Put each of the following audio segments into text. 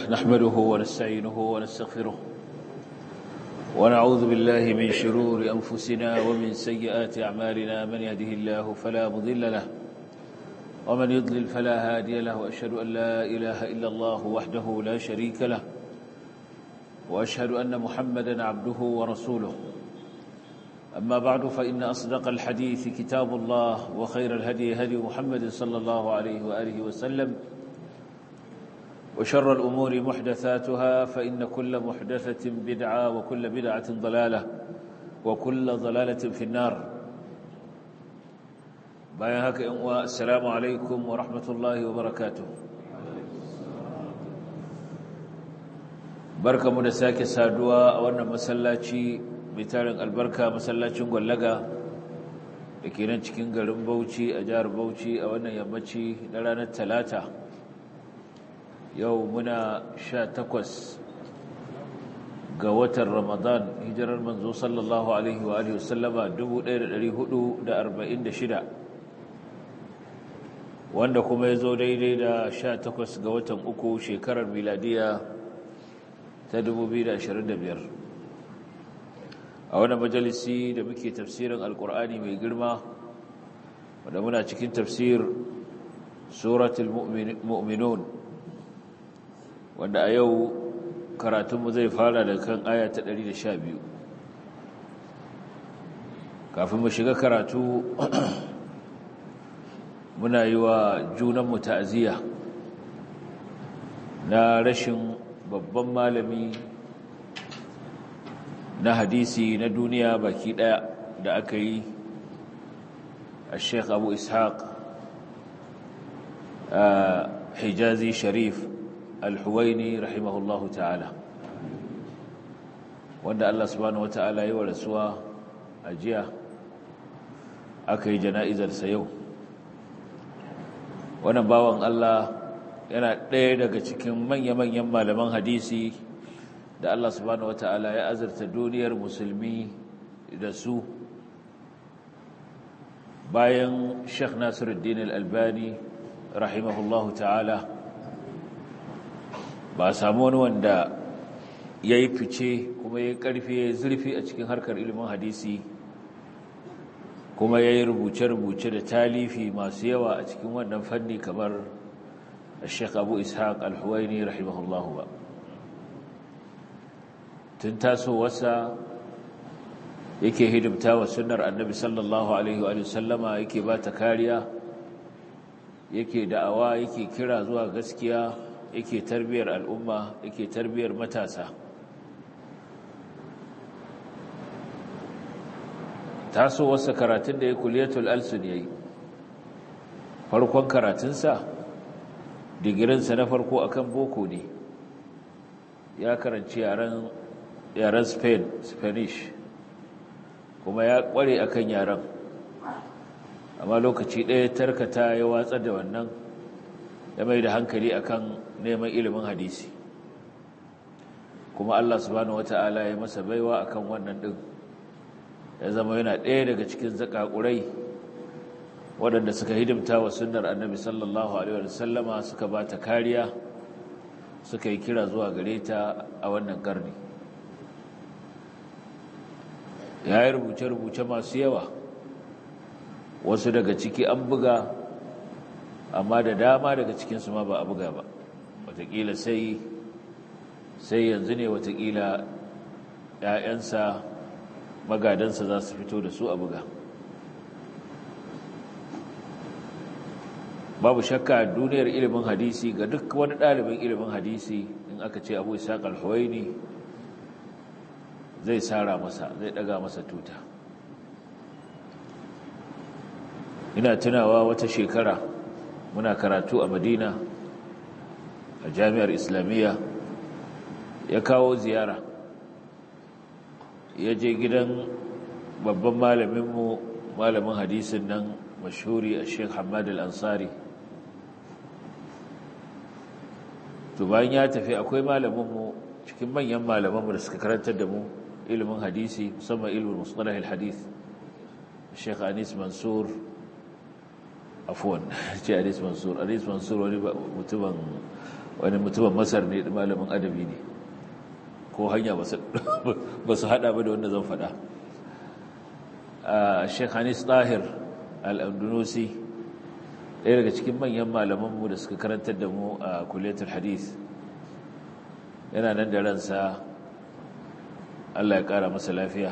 نحمده ونستعينه ونستغفره ونعوذ بالله من شرور أنفسنا ومن سيئات أعمالنا من يهده الله فلا مضل له ومن يضلل فلا هادي له وأشهد أن لا إله إلا الله وحده لا شريك له وأشهد أن محمدا عبده ورسوله أما بعد فإن أصدق الحديث كتاب الله وخير الهدي هدي محمد صلى الله عليه وآله وسلم وشر الأمور محدثاتها فإن كل محدثة بدعة وكل بدعة ضلالة وكل ضلالة في النار بايهاك السلام عليكم ورحمة الله وبركاته barka mu da sake saduwa a wannan masallaci mai tarin albarka masallacin gwallaga da ke nan cikin garin bauchi a jihar bauchi a wannan yammaci na ranar talata yau muna sha takwas ga watan ramadan hijirar manzo sallallahu alaihi wa alihi wasallama 1446 wanda kuma ya zo daidai da sha takwas ga watan uku shekarar miladiya ta 2025 a wani majalisi da muke tafsirin alkur'ani mai girma wanda muna cikin tafsir suratul mu'minun wanda a yau karatunmu zai fara da kan aya ta 112 kafin mu shiga karatu muna yi wa junanmu ta'aziyya na rashin babban malami na hadisi na duniya baki daya da aka yi a sheikh abu ishaq hijazi sharif alhuwaini rahimahullahu ta'ala wanda allah subhanahu wata'ala yi wa rasuwa a jiya aka yi jana'izarsa yau wannan bawan allah yana ɗaya daga cikin manya-manyan malaman hadisi da Allah subhanahu wata'ala ya azurta duniyar musulmi da su bayan Sheikh Nasiruddin Al-Albani rahimahullahu ta'ala ba samu wani wanda ya yi fice kuma ya karfi ya zurfi a cikin harkar ilimin hadisi kuma ya yi rubuce-rubuce da talifi masu yawa a cikin wannan fanni kamar الشيخ أبو إسحاق الحويني رحمه الله با تنتاسو وسا yake hidimta wa sunnar annabi sallallahu alaihi wa sallama yake ba ta kariya yake da'awa yake kira zuwa gaskiya yake tarbiyar al'umma yake tarbiyar matasa taso wasa karatun da ya kuliyatul alsun yayi farkon karatunsa digirinsa na farko akan boko ne ya karanci yaren spain spanish kuma ya kware akan yaren amma lokaci ɗaya tarkata ya watsar da wannan ya mai da hankali akan neman ilimin hadisi kuma allah subhanahu wata'ala ya masa baiwa akan wannan ɗin ya zama yana ɗaya daga cikin zakakurai waɗanda suka hidimta wa sunnar annabi sallallahu alaihi wasallama suka ba ta kariya suka yi kira zuwa gare ta a wannan ƙarni ya yi rubuce-rubuce masu yawa wasu daga ciki an buga amma da dama daga cikinsu ma ba a buga ba watakila sai sai yanzu ne watakila 'ya'yansa magadansa za su fito da su a buga babu shakka duniyar ilimin hadisi ga duk wani ɗalibin ilimin hadisi in aka ce abu isa kalhuwaini zai tsara masa zai ɗaga masa tuta ina tunawa wata shekara muna karatu a madina a jami'ar islamiyya ya kawo ziyara ya je gidan babban malaminmu malamin hadisin nan mashhuri a sheikh hamad al-ansari to bayan ya tafi akwai malaminmu cikin manyan malamanmu da suka karantar da mu ilimin hadisi musamman ilimin mustalah al-hadith Sheikh Anis Mansur afwan ce Anis Mansur Anis Mansur wani mutumin wani mutumin masar ne malamin adabi ne ko hanya ba su hada ba da wanda zan fada sheikh hanis tahir al'andunusi ɗaya daga cikin manyan malamanmu da suka karantar da mu a kuletul hadith yana nan da ransa allah ya ƙara masa lafiya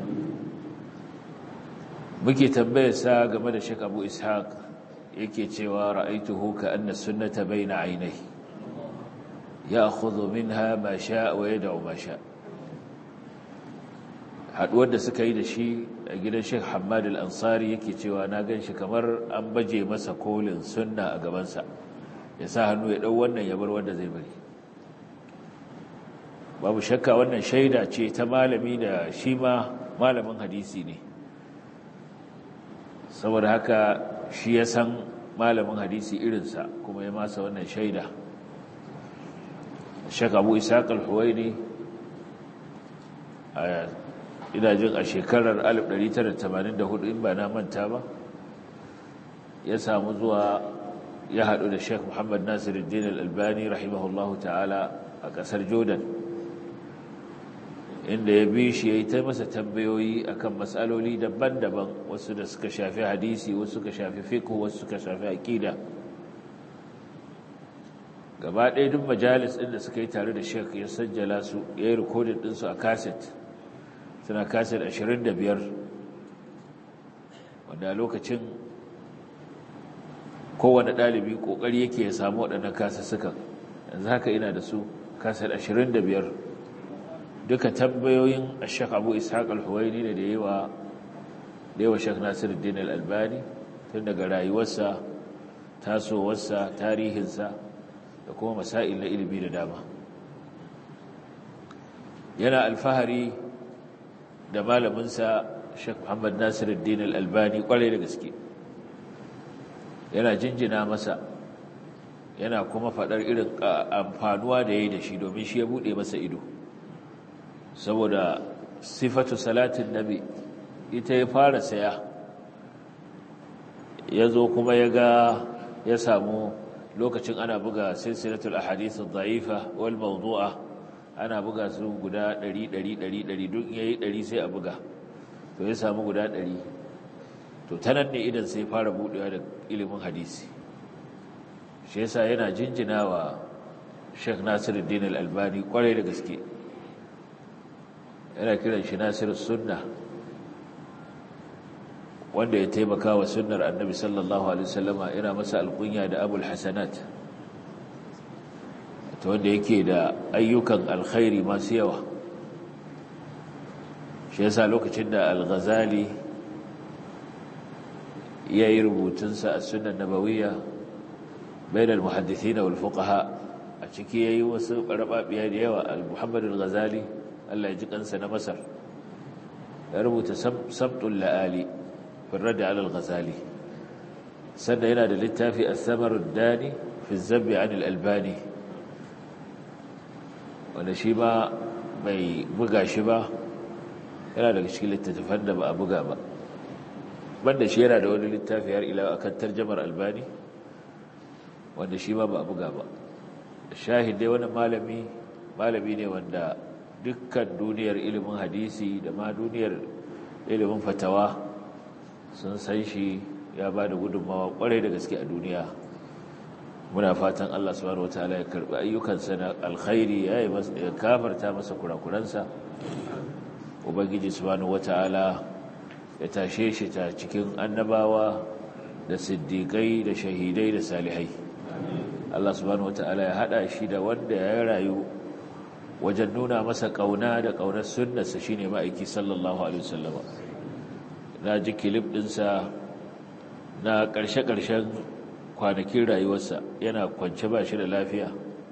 muke tambayarsa game da sheikh abu ishaq yake cewa ra'aituhu ka anna sunnata bayna ainihi ya'khudhu minha ma sha'a wa yad'u ma sha'a haduwar da suka yi da shi a gidan Sheikh Hamad al-Ansari yake cewa na ganshi kamar an baje masa kolin sunna a gaban sa ya sa hannu ya dau wannan ya bar wanda zai bari babu shakka wannan shaida ce ta malami da shi ma malamin hadisi ne saboda haka shi ya san malamin hadisi irinsa kuma ya masa wannan shaida shek abu isaac al-huwaini ina jin a shekarar 1984 in ba na manta ba ya samu zuwa ya haɗu da shek muhammad nasiruddin al-albani rahimahullahu ta'ala a ƙasar jordan inda ya bi shi ya yi ta masa tambayoyi akan matsaloli daban-daban wasu da suka shafi hadisi wasu suka shafi fiqh wasu suka shafi aqida gaba ɗaya duk majalis ɗin da suka yi tare da Sheikh ya sajjala su ya yi rikodin ɗinsu a kaset suna kaset 25 wanda a lokacin kowane ɗalibi ƙoƙari yake ya samu waɗannan kasussukan yanzu haka ina da su kaset 25 duka tambayoyin Sheikh Abu Ishaq al-Huwaini ne da yawa da yawa Sheikh Nasiruddin al-Albani tun daga rayuwarsa tasowarsa tarihinsa da kuma masail na ilimi da dama yana alfahari da malaminsa Sheikh Muhammad Nasiruddin al-Albani kwarai da gaske yana jinjina masa yana kuma faɗar irin amfanuwa da ya yi da shi domin shi ya buɗe masa ido saboda sifatu salatin nabi ita ya fara saya ya zo kuma ya ga ya samu lokacin ana buga silsilatul ahadith ad-da'ifa wal mawdu'a ana buga su guda 100 100 100 duk yayi 100 sai a buga to ya samu guda 100 to tanan ne idan sai fara budewa da ilimin hadisi shi yasa yana jinjinawa Sheikh Nasiruddin Al-Albani kwarai da gaske yana kiran shi Nasirus Sunna wanda ya taimaka wa sunnar annabi sallallahu alaihi wasallama yana masa alkunya da abul hasanat ta wanda yake da ayyukan alkhairi masu yawa shi yasa lokacin da al-ghazali ya yi rubutunsa a sunan nabawiyya bainal muhaddithin wal fuqaha a ciki yayi wasu barababiya da yawa al-muhammad al-ghazali Allah ya ji kansa na masar ya rubuta sabtul la'ali في الرد على الغزالي سنة هنا للتافي الثمر الداني في الزب عن الألباني ونشيبا mai buga shi ba yana daga cikin littattafan da ba a buga ba banda shi yana da wani littafi har ila akan tarjamar albani wanda shi ba ba a buga ba shahid dai wani malami malami ne wanda dukkan duniyar ilimin hadisi da ma duniyar ilimin fatawa sun san shi ya ba da gudunmawa kwarai da gaske a duniya muna fatan Allah subhanahu wataala ya karbi ayyukansa na alkhairi ya yi ya kafarta masa kurakuransa ubangiji subhanahu wataala ya tashe shi ta cikin annabawa da siddiqai da shahidai da salihai Allah subhanahu wataala ya hada shi da wanda ya rayu wajen nuna masa kauna da kaunar sunnarsa shine ma'aiki sallallahu alaihi wasallam na ji kilif ɗinsa na ƙarshe-ƙarshen kwanakin rayuwarsa yana kwance ba shi da lafiya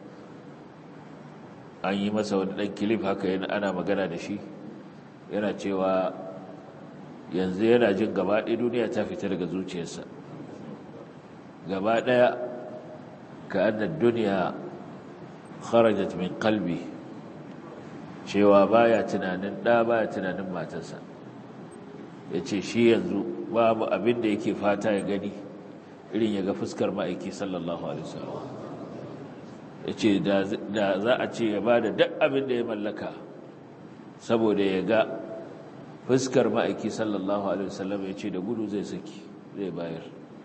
an yi masa wani ɗan kilif haka yana ana magana da shi yana cewa yanzu yana jin gaba ɗaya duniya ta fita daga zuciyarsa gaba ɗaya ka annar duniya kharajat min kalbi cewa baya tunanin ɗa baya tunanin matarsa ya ce shi yanzu babu abin da yake fata ya gani irin ya ga fuskar ma'aiki sallallahu alaihi wasallam ya ce da za a ce ya ba da duk abin da ya mallaka saboda ya ga fuskar ma'aiki sallallahu alaihi wasallam ya ce da gudu zai saki zai bayar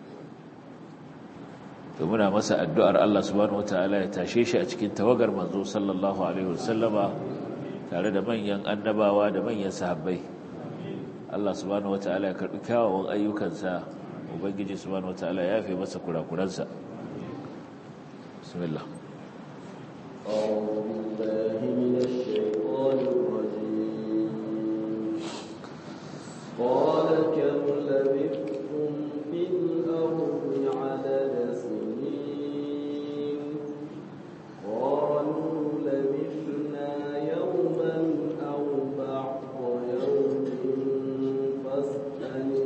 to muna masa addu'ar Allah subhanahu wataala ya tashe shi a cikin tawagar manzo sallallahu alaihi wasallama tare da manyan annabawa da manyan sahabbai Allah subhanahu wataala ya karbi kyawawan ayyukansa ubangiji subhanahu wataala ya yafe masa kurakuransa bismillah أعوذ بالله من الشيطان الرجيم قال كم لبثتم في الأرض عدد سنين قالوا لبثنا يوما أو بعض يوم فاسأل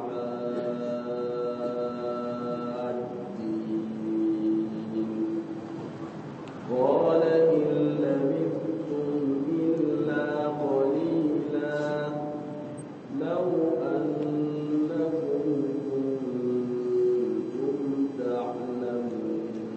العادين قال إن لبثتم إلا قليلا لو أنكم كنتم تعلمون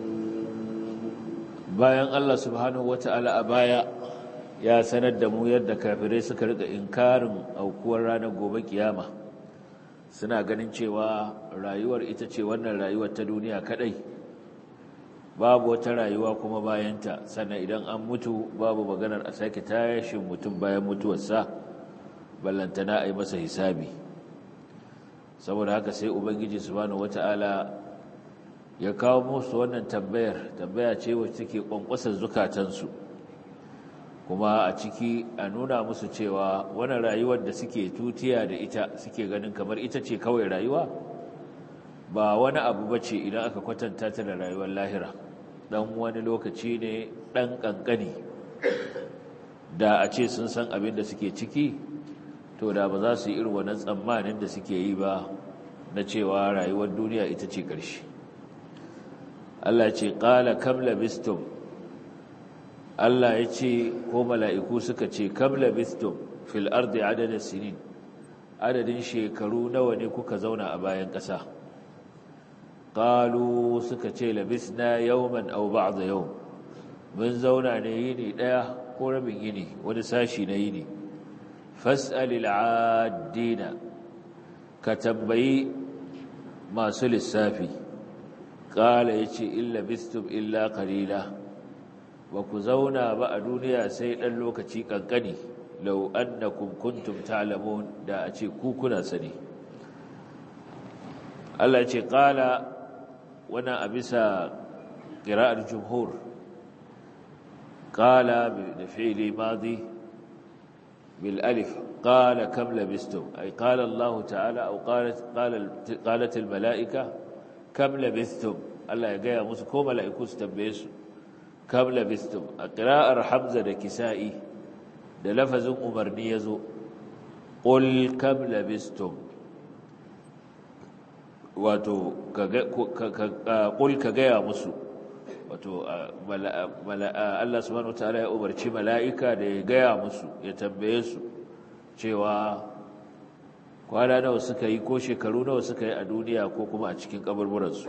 bayan Allah subhanahu wata'ala a baya ya sanar da mu yadda kafirai suka riga inkarin aukuwar ranar gobe kiyama suna ganin cewa rayuwar ita ce wannan rayuwar ta duniya kadai babu wata rayuwa kuma bayanta sannan idan an mutu babu maganar a sake tashin mutum bayan mutuwarsa ballantana a yi masa hisabi saboda haka sai ubangiji subhanahu wata'ala ya kawo musu wannan tambayar tambaya ce wacce take kwankwasar zukatansu kuma a ciki a nuna musu cewa wannan rayuwar da suke tutiya da ita suke ganin kamar ita ce kawai rayuwa ba wani abu bace idan aka kwatanta ta da rayuwar lahira dan wani lokaci ne dan kankani da a ce sun san abin da suke ciki to da ba za su yi irin wannan tsammanin da suke yi ba na cewa rayuwar duniya ita ce ƙarshe Allah ce ƙala kam labistum Allah ya ce ko mala'iku suka ce kam labistum fil ardi adadin sinin adadin shekaru nawa ne kuka zauna a bayan ƙasa ƙalu suka ce labisna yawman au ba'da yau mun zauna ne yini ɗaya ko rabin yini wani sashi na yini fas'alil adina ka tambayi masu lissafi ƙala ya ce illa bistum illa ƙalila ba ku zauna ba a duniya sai ɗan lokaci ƙanƙani lau annakum kuntum ta'lamun da a ce ku kuna sani Allah ce ƙala wannan a bisa ƙira'ar jumhur ƙala da fi'ili madi bil alif قال كم لبستم أي قال الله تعالى أو قالت, قالت, قالت الملائكة كم لبثتم الله يقيا مسكو ملائكو ستنبيسوا كم لبثتم قراءة حمزة دا كسائي دا لفظ أمرني يزو قل كم لبثتم wato ƙul ka gaya musu wato Allah subhanahu wa ta'ala ya umarci mala'ika da ya gaya musu ya tambaye su cewa kwana nawa suka yi ko shekaru nawa suka yi a duniya ko kuma a cikin kaburburansu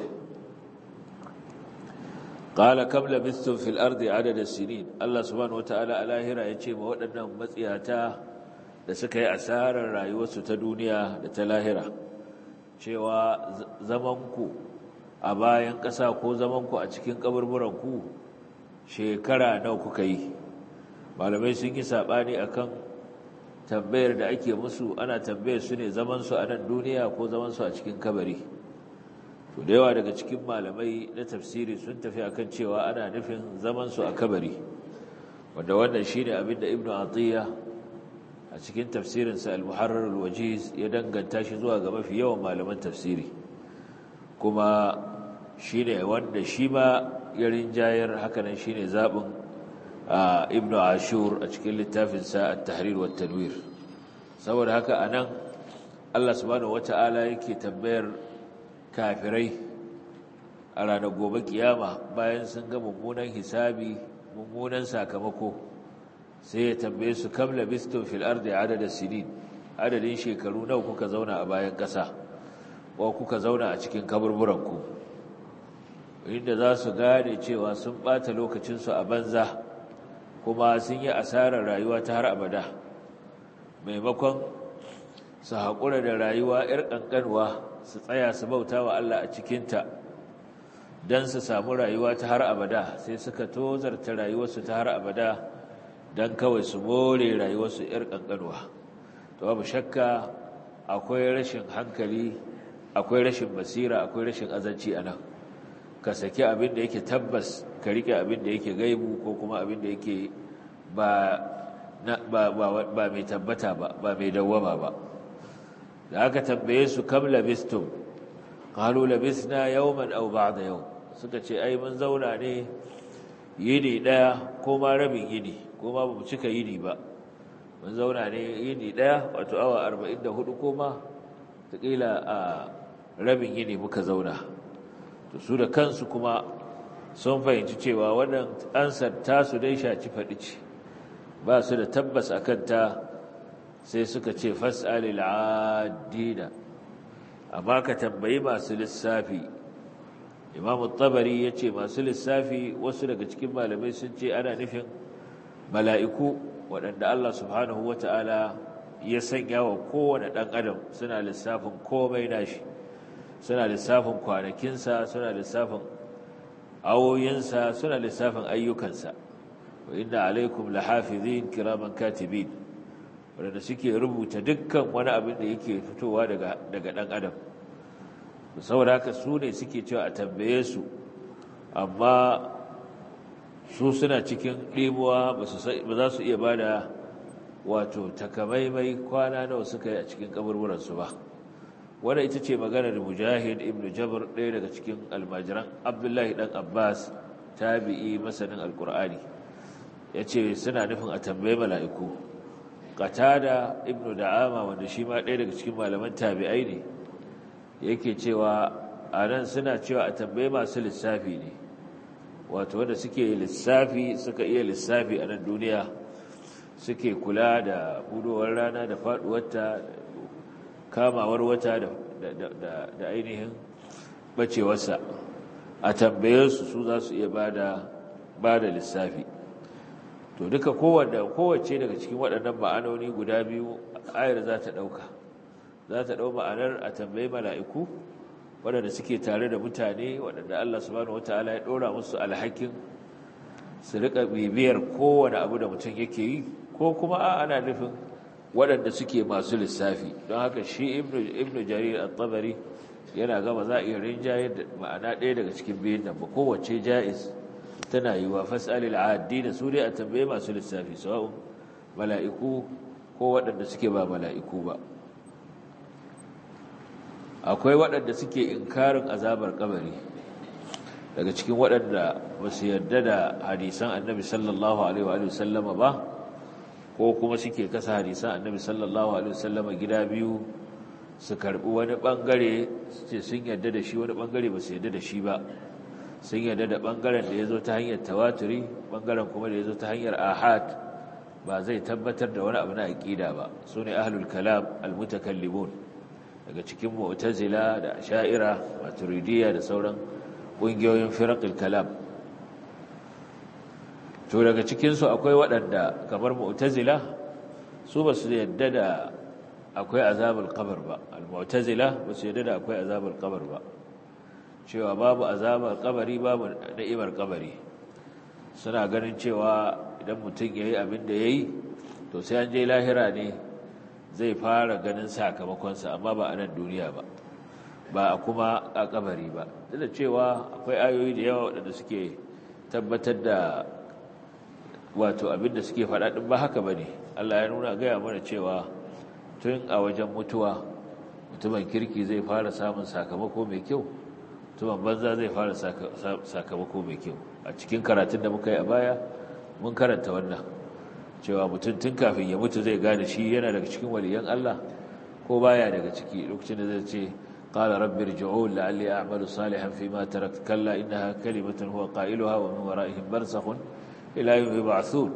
qala kam labithtum fil ardi adada sinin Allah subhanahu wataala a lahira yace ma waɗannan matsiyata da suka yi asarar rayuwarsu ta duniya da ta lahira cewa zamanku a bayan ƙasa ko zamanku a cikin kaburburanku shekara nawa kuka yi malamai sun yi saɓani akan tambayar da ake musu ana tambayar su ne zamansu a nan duniya ko zamansu a cikin kabari to da yawa daga cikin malamai na tafsiri sun tafi akan cewa ana nufin zamansu a kabari wanda wannan shine abin da ibnu atiya a cikin tafsirinsa al-muharrar al-wajiz ya danganta shi zuwa ga mafi yawan malaman tafsiri kuma shine wanda shi ma ya rinjayar hakanan shine zabin ibn ashur a cikin littafinsa at-tahrir wa tanwir saboda haka anan Allah subhanahu wata'ala yake tambayar kafirai a ranar gobe kiyama bayan sun ga mummunan hisabi mummunan sakamako sai ya tambaye su kam labistum fil ardi adada sinin adadin shekaru nawa kuka zauna a bayan ƙasa ko kuka zauna a cikin kaburburanku inda za su gane cewa sun ɓata lokacinsu a banza kuma sun yi asarar rayuwa ta har abada maimakon su haƙura da rayuwa 'yar ƙanƙanwa su tsaya su bauta wa Allah a cikinta don su samu rayuwa ta har abada sai suka tozarta rayuwarsu ta har abada don kawai su more rayuwarsu 'yar ƙanƙanwa to babu shakka akwai rashin hankali akwai rashin basira akwai rashin azanci a nan ka saki abin da yake tabbas ka rike abin da yake gaibu ko kuma abin da yake ba ba mai tabbata ba ba mai dawwama ba da aka tambaye su kam labistum qalu labisna yawman aw ba'da yawm suka ce ai mun zauna ne yini daya ko ma rabin yini ko ma bamu cika yini ba mun zauna ne yini daya wato awa 44 ko ma takila a rabin yini muka zauna to su da kansu kuma sun fahimci cewa wannan ansar tasu dai shaci faɗi ce ba su da tabbas a kanta sai suka ce fas'alil adina amma ka tambayi masu lissafi imamu tabari ya ce masu lissafi wasu daga cikin malamai sun ce ana nufin mala'iku waɗanda Allah subhanahu wa ta'ala ya sanya wa kowane ɗan adam suna lissafin komai nashi suna lissafin kwanakinsa suna lissafin awoyinsa suna lissafin ayyukansa wa inna alaikum lahafizin kiraman katibin wanda suke rubuta dukkan wani abin da yake fitowa daga daga dan adam saboda haka su ne suke cewa a tambaye su amma su suna cikin ɗimuwa ba za su iya bada wato takamaimai kwana nawa suka yi a cikin kaburburansu ba wadda ita ce maganar mujahid ibn jabir ɗaya daga cikin almajiran abdullahi ɗan abbas tabi'i masanin alkur'ani ya ce suna nufin a tambayi mala'iku qatada ibn da'ama wanda shi ma ɗaya daga cikin malaman tabi'ai ne yake cewa a nan suna cewa a tambayi masu lissafi ne wato wanda suke lissafi suka iya lissafi a nan duniya suke kula da budowar rana da faɗuwarta kamawar wata da ainihin bacewarsa a tambaye su su za su iya ba da lissafi to duka kowace daga cikin waɗannan ma'anoni guda biyu ayar za ta ɗauka za ta ɗau ma'anar a tambayi mala'iku waɗanda suke tare da mutane waɗanda Allah subhanahu wata'ala ya ɗora musu alhakin su riƙa bibiyar kowane abu da mutum yake yi ko kuma a ana nufin waɗanda suke masu lissafi don haka shi ibnu jarir al-tabari yana gama za a iya rinjaye da ma'ana ɗaya daga cikin biyun nan ba kowace ja'iz tana yi wa fas'alil addi da su dai a tambaye masu lissafi sawa'un mala'iku ko waɗanda suke ba mala'iku ba akwai waɗanda suke inkarin azabar kabari daga cikin waɗanda ba su yarda da hadisan annabi sallallahu alaihi wa sallama ba ko kuma suke kasa hadisan annabi sallallahu alaihi wasallama gida biyu su karbi wani bangare ce sun yarda da shi wani bangare ba su yarda da shi ba sun yarda da bangaren da ya zo ta hanyar tawaturi bangaren kuma da ya zo ta hanyar ahad ba zai tabbatar da wani abu na aqida ba su ne ahlul kalam almutakallimun daga cikin mu'tazila da asha'ira maturidiyya da sauran ƙungiyoyin firaqil kalam to daga cikinsu akwai waɗanda kamar mu'tazila su ba su yadda da akwai azabul qabr ba al-mu'tazila ba su yadda da akwai azabul qabr ba cewa babu azabul qabri babu da'imar qabri suna ganin cewa idan mutum yayi abin da yayi to sai an je lahira ne zai fara ganin sakamakonsa amma ba a nan duniya ba ba a kuma a kabari ba duk da cewa akwai ayoyi da yawa waɗanda suke tabbatar da wato abinda suke faɗa ɗin ba haka ba ne Allah ya nuna gaya mana cewa tun a wajen mutuwa mutumin kirki zai fara samun sakamako mai kyau mutumin banza zai fara sakamako mai kyau a cikin karatun da muka yi a baya mun karanta wannan cewa mutum tun kafin ya mutu zai gane shi yana daga cikin waliyan Allah ko baya daga ciki lokacin da zai ce قال رب ارجعون لعلي أعمل صالحا فيما تركت كلا إنها كلمة هو قائلها ومن ورائهم برزخ إلى يوم يبعثون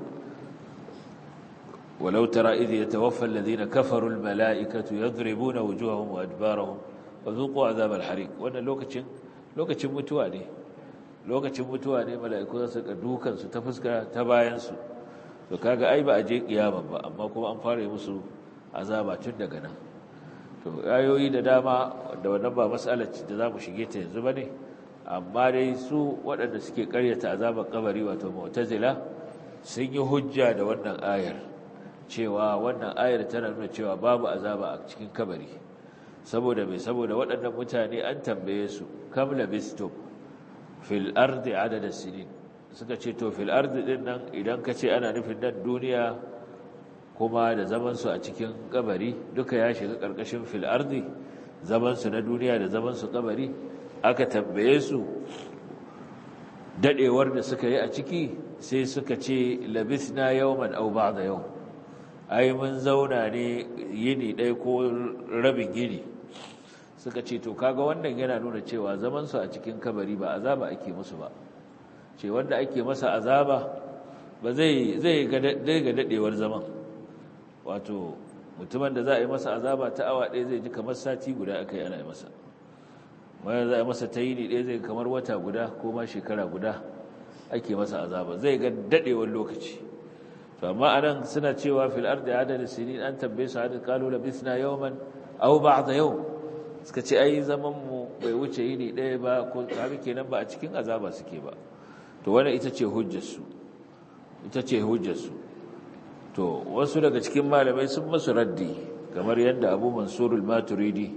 ولو ترى إذ يتوفى الذين كفروا الملائكة يضربون وجوههم وأدبارهم وذوقوا عذاب الحريق وأن لوكتشن لوكتشن متواني lokacin mutuwa ne mala'iku za su ka dukan su ta fuska ta bayan su to kaga ai ba a je kiyama ba amma kuma an fara musu azaba tun daga nan to ayoyi da dama da wannan ba mas'alar da zamu shige ta yanzu bane amma dai su waɗanda suke ƙaryata azabar kabari wato mu'tazila sun yi hujja da wannan ayar cewa wannan ayar tana nuna cewa babu azaba a cikin kabari saboda mai saboda waɗannan mutane an tambaye su kam labistum fil ardi adada sinin suka ce to fil ardi din nan idan ka ce ana nufin nan duniya kuma da zaman su a cikin kabari duka ya shiga karkashin fil ardi zaman su na duniya da zaman su kabari aka tambaye su dadewar da suka yi a ciki sai suka ce labisna yawman aw ba'da yawm ai mun zauna ne yini ɗaya ko rabin yini suka ce to kaga wannan yana nuna cewa zaman su a cikin kabari ba azaba ake musu ba ce wanda ake masa azaba ba zai zai ga ga dadewar zaman wato mutumin da za a yi masa azaba ta awa ɗaya zai ji kamar sati guda aka yi ana yi masa wanda za a yi masa ta yini ɗaya zai kamar wata guda ko ma shekara guda ake masa azaba zai ga dadewar lokaci to amma anan suna cewa fil ardi adad sinin an tambaye su adad qalu labithna yawman aw ba'da yawm suka ce ai zaman mu bai wuce yini ɗaya ba ko kaga kenan ba a cikin azaba suke ba to wannan ita ce hujjar su ita ce hujjar su to wasu daga cikin malamai sun masu raddi kamar yadda Abu Mansur al-Maturidi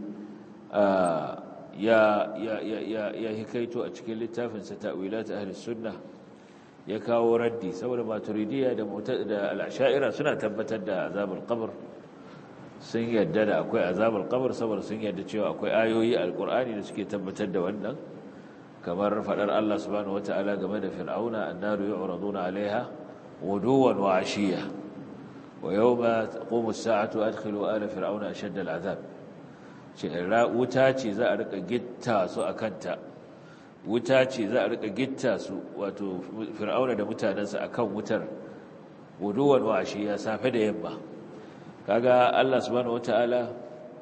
ya ya ya ya hikaito a cikin littafinsa ta'wilat ahli sunnah ya kawo raddi saboda maturidiyya da da al-ash'ira suna tabbatar da azabul qabr sun yadda da akwai azabul qabr saboda sun yadda cewa akwai ayoyi alqur'ani da suke tabbatar da wannan kamar fadar Allah subhanahu wataala game da fir'auna annaru yu'raduna 'alayha wuduwan wa 'ashiyya wa yawma taqumu as-sa'atu adkhilu ala fir'auna ashadda al-'adab ce wuta ce za a rika gitta su akanta wuta ce za a rika gitta su wato fir'auna da mutanensa akan wutar wuduwan washi ya safe da yamma kaga Allah subhanahu wataala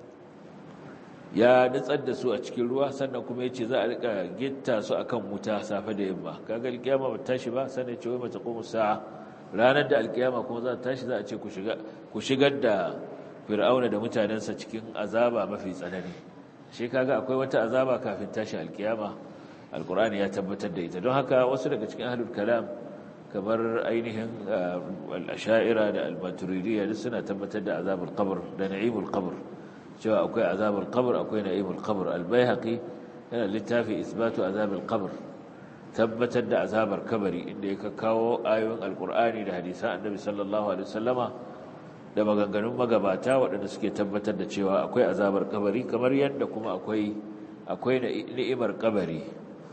ya nutsar da su a cikin ruwa sannan kuma yace za a rika gitta su akan wuta safe da yamma kaga alkiyama ba tashi ba sannan ce wai mata qumu sa'a ranar da alkiyama kuma za ta tashi za a ce ku shiga ku shigar da fir'auna da mutanensa cikin azaba mafi tsanani shi kaga akwai wata azaba kafin tashi alkiyama alkur'ani ya tabbatar da ita don haka wasu daga cikin ahlul kalam kamar ainihin al-asha'ira da al-maturidiyya duk suna tabbatar da azabul qabr da na'imul qabr cewa akwai azabul qabr akwai na'imul qabr al-baihaqi yana littafi isbatu azabul qabr tabbatar da azabar kabari inda ya kawo ayoyin alkur'ani da hadisan annabi sallallahu alaihi wasallama da maganganun magabata waɗanda suke tabbatar da cewa akwai azabar kabari kamar yadda kuma akwai akwai ni'imar kabari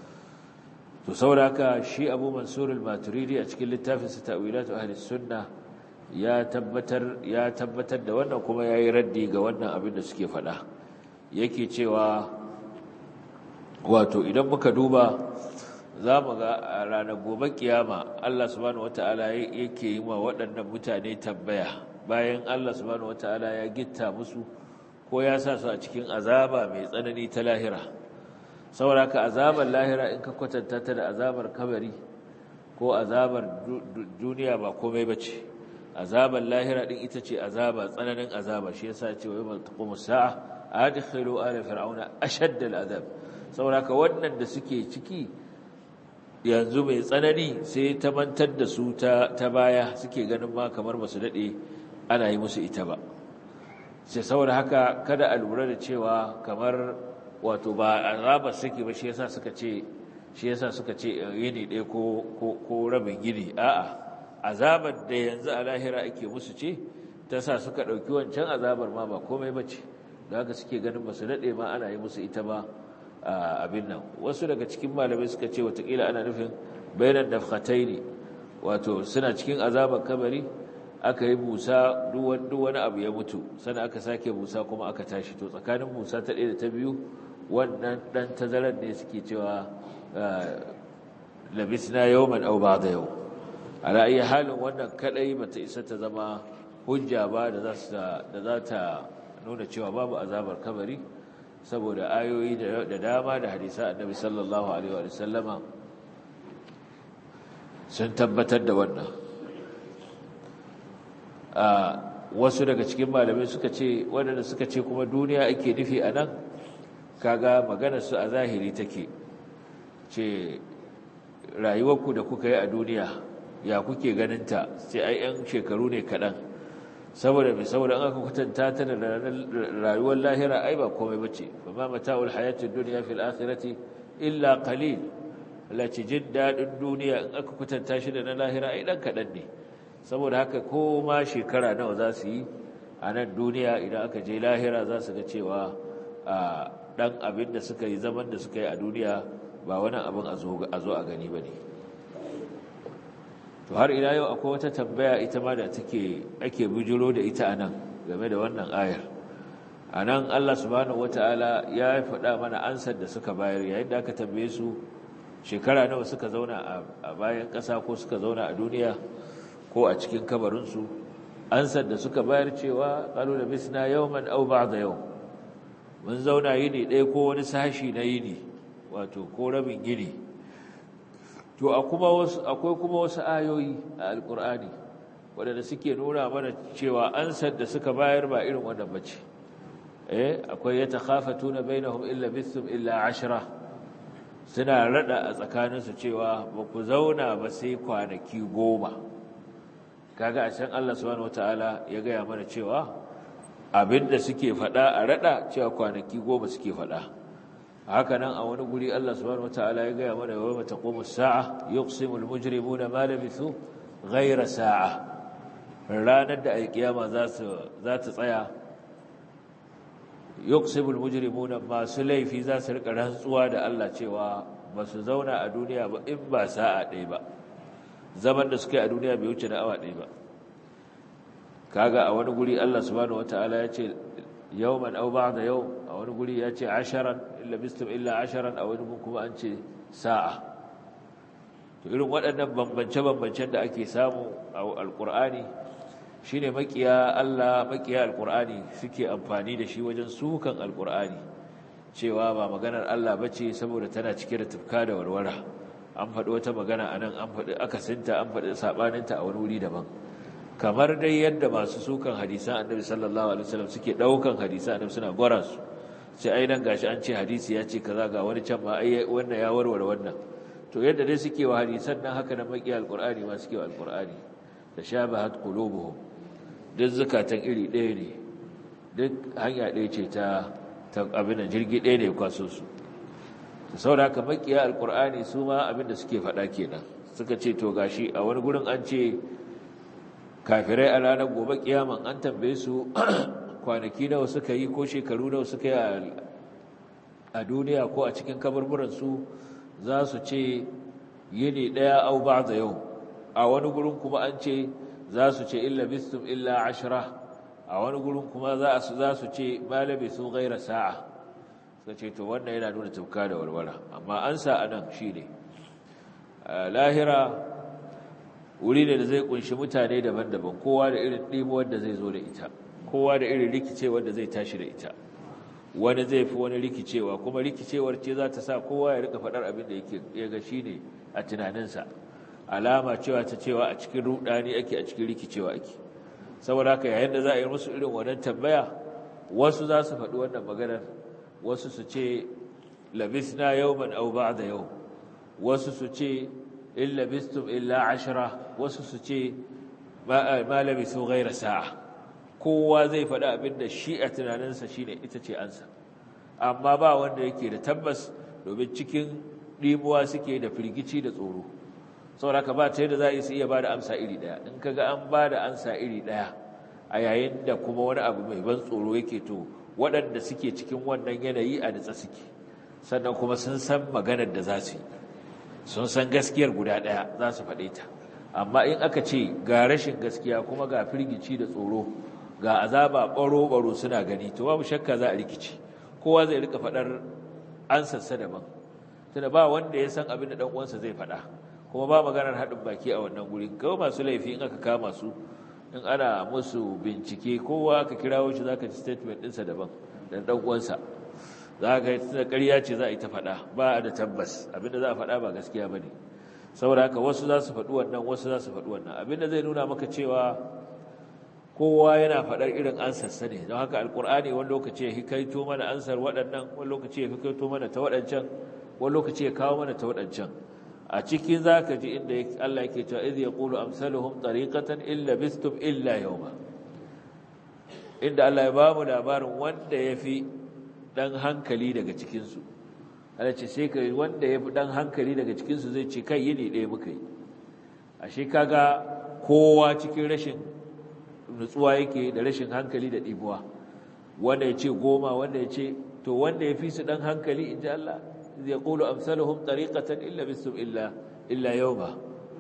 to sauraka shi abu mansur al-maturidi a cikin littafinsa ta'wilatu ahli sunna ya tabbatar ya tabbatar da wannan kuma yayi raddi ga wannan abin da suke faɗa yake cewa wato idan muka duba zamu ga a ranar gobe kiyama Allah subhanahu wataala yake yi wa waɗannan mutane tambaya bayan Allah subhanahu wataala ya gitta musu ko ya sa su a cikin azaba mai tsanani ta lahira saboda ka azabar lahira in ka kwatanta ta da azabar kabari ko azabar duniya ba komai bace azabar lahira din ita ce azaba tsananin azaba shi yasa ce wa yawmal taqumu sa'a adkhilu ala fir'auna ashadda al'azab saboda ka wannan da suke ciki yanzu mai tsanani sai ta mantar da su ta ta baya suke ganin ma kamar basu dade ana yi musu ita ba sai saboda haka kada a lura da cewa kamar wato ba azabar suke ba shi yasa suka ce shi yasa suka ce yini ɗaya ko ko ko rabin gini a'a azabar da yanzu a lahira ake musu ce ta sa suka ɗauki wancan azabar ma ba komai bace da haka suke ganin ba su daɗe ma ana yi musu ita ba abin nan wasu daga cikin malamai suka ce watakila ana nufin bayanan dafkatai ne wato suna cikin azabar kabari aka yi busa duk wani abu ya mutu sannan aka sake busa kuma aka tashi to tsakanin busa ta ɗaya da ta biyu wannan ɗan tazarar ne suke cewa labisna yawman aw ba'da yau a ra'ayi halin wannan kadai bata isa ta zama hujja ba da za ta nuna cewa babu azabar kabari saboda ayoyi da dama da hadisa annabi sallallahu alaihi wa sallama sun tabbatar da wannan wasu daga cikin malamai suka ce waɗanda suka ce kuma duniya ake nufi a nan kaga maganarsu a zahiri take ce rayuwarku da kuka yi a duniya ya kuke ganinta sai ai 'yan shekaru ne kaɗan saboda mai saboda an aka kwatanta ta da rayuwar lahira ai ba komai bace ba ma mata'ul hayatid dunya fil akhirati illa qalil lati jin dadin duniya in aka kwatanta shi da na lahira ai dan kadan ne saboda haka ko ma shekara nawa za su yi a nan duniya idan aka je lahira za su ga cewa dan abin da suka yi zaman da suka yi a duniya ba wani abin a zo a gani ba ne to har ila yau akwai wata tambaya ita ma da take ake bujiro da ita anan game da wannan ayar anan Allah subhanahu wataala ya faɗa mana ansar da suka bayar yayin da aka tambaye su shekara nawa suka zauna a bayan ƙasa ko suka zauna a duniya ko a cikin kabarin su ansar da suka bayar cewa qalu labisna yawman aw ba'da yawm mun zauna yini ɗaya ko wani sashi na yini wato ko rabin yini to akwai kuma wasu ayoyi a alkur'ani waɗanda suke nuna mana cewa ansar da suka bayar ba irin wannan bace eh akwai ya takhafatuna bainahum illa bisum illa ashra suna rada a tsakaninsu cewa ba ku zauna ba sai kwanaki goma kaga a can Allah subhanahu wataala ya gaya mana cewa abinda suke faɗa a rada cewa kwanaki goma suke faɗa haka nan a wani guri Allah subhanahu wataala ya gaya mana yawma taqumu as-sa'a yuqsimu al-mujrimuna ma labithu ghayra sa'a ranar da alkiyama za su za ta tsaya yuqsimu al-mujrimuna masu laifi za su rika rantsuwa da Allah cewa ba su zauna a duniya ba in ba sa'a ɗaya ba zaman da suka yi a duniya bai wuce na awa ɗaya ba kaga a wani guri Allah subhanahu wataala ya ce yawman aw ba'da yau a wani guri ya ce asharan illa bistum illa asharan a wani kuma an ce sa'a to irin waɗannan bambance-bambancen da ake samu a alƙur'ani shine makiya Allah makiya alƙur'ani suke amfani da shi wajen sukan alƙur'ani cewa ba maganar Allah bace saboda tana cike da tufka da warwara an faɗi wata magana anan an faɗi akasinta an faɗi sabaninta a wani wuri daban kamar dai yadda masu sukan hadisan annabi sallallahu alaihi wasallam suke daukan hadisan annabi suna gwara su sai ai nan gashi an ce hadisi ya ce kaza ga wani can ma ai wannan ya warware wannan to yadda dai suke wa hadisan nan haka da maki alqur'ani ma suke wa alqur'ani da shabahat qulubuhum duk zakatan iri ɗaya ne duk hanya ɗaya ce ta ta abin jirgi ɗaya ne kwaso su to saboda haka makiya alqur'ani su ma abin da suke faɗa kenan suka ce to gashi a wani gurin an ce kafirai a ranar gobe kiyaman an tambaye su kwanaki nawa suka yi ko shekaru nawa suka yi a duniya ko a cikin kaburburansu za su ce yini ɗaya au ba da yau a wani gurin kuma an ce za su ce illa bistum illa ashira a wani gurin kuma za su ce malabi sun gaira sa'a suka ce to wannan yana nuna tafka da walwala amma an sa a nan shi ne lahira wuri ne da zai kunshi mutane daban-daban kowa da irin ɗimuwar da zai zo da ita kowa da irin rikicewar da zai tashi da ita wani zai fi wani rikicewa kuma rikicewar ce za ta sa kowa ya rika faɗar abin da yake ya ga shi ne a tunaninsa alama cewa ta cewa a cikin rudani ake a cikin rikicewa ake saboda haka yayin da za a yi musu irin wannan tambaya wasu za su faɗi wannan maganar wasu su ce labisna yawman aw ba'da yau wasu su ce in labistum illa ashira wasu su ce ma labisu ghaira sa'a kowa zai faɗi abin da shi a tunaninsa shine ita ce ansa amma ba wanda yake da tabbas domin cikin ɗimuwa suke da firgici da tsoro saboda ka ba ta yadda za a iya ba da amsa iri ɗaya in ka ga an ba da amsa iri ɗaya a yayin da kuma wani abu mai ban tsoro yake to waɗanda suke cikin wannan yanayi a nitsa suke sannan kuma sun san maganar da za su yi sun san gaskiyar guda ɗaya za su faɗe ta amma in aka ce ga rashin gaskiya kuma ga firgici da tsoro ga azaba ɓaro-ɓaro suna gani to babu shakka za a rikici kowa zai rika faɗar ansarsa daban tunda ba wanda ya san abin da ɗan uwansa zai faɗa kuma ba maganar haɗin baki a wannan guri kawai masu laifi in aka kama su in ana musu bincike kowa aka kirawo shi zaka ji statement ɗinsa daban dan ɗan uwansa za ka yi tunda ƙarya ce za a yi ta faɗa ba da tabbas abinda za a faɗa ba gaskiya ba ne saboda haka wasu za su faɗi wannan wasu za su faɗi wannan abinda zai nuna maka cewa kowa yana faɗar irin ansarsa ne don haka alkur'ani wani lokaci ya hikaito mana ansar waɗannan wani lokaci ya hikaito mana ta waɗancan wani lokaci ya kawo mana ta waɗancan a cikin za ka ji inda Allah yake cewa idh yaqulu amsaluhum tariqatan illa bistum illa yawma inda Allah ya bamu labarin wanda yafi dan hankali daga cikin su Allah ce sai kai wanda yafi dan hankali daga cikin su zai ce kai yini ɗaya muka yi ashe kaga kowa cikin rashin nutsuwa yake da rashin hankali da ɗibuwa wanda ya ce goma wanda ya ce to wanda ya fi su ɗan hankali in ji Allah zai ƙulu amsaluhum tariqatan illa bisum illa illa yawma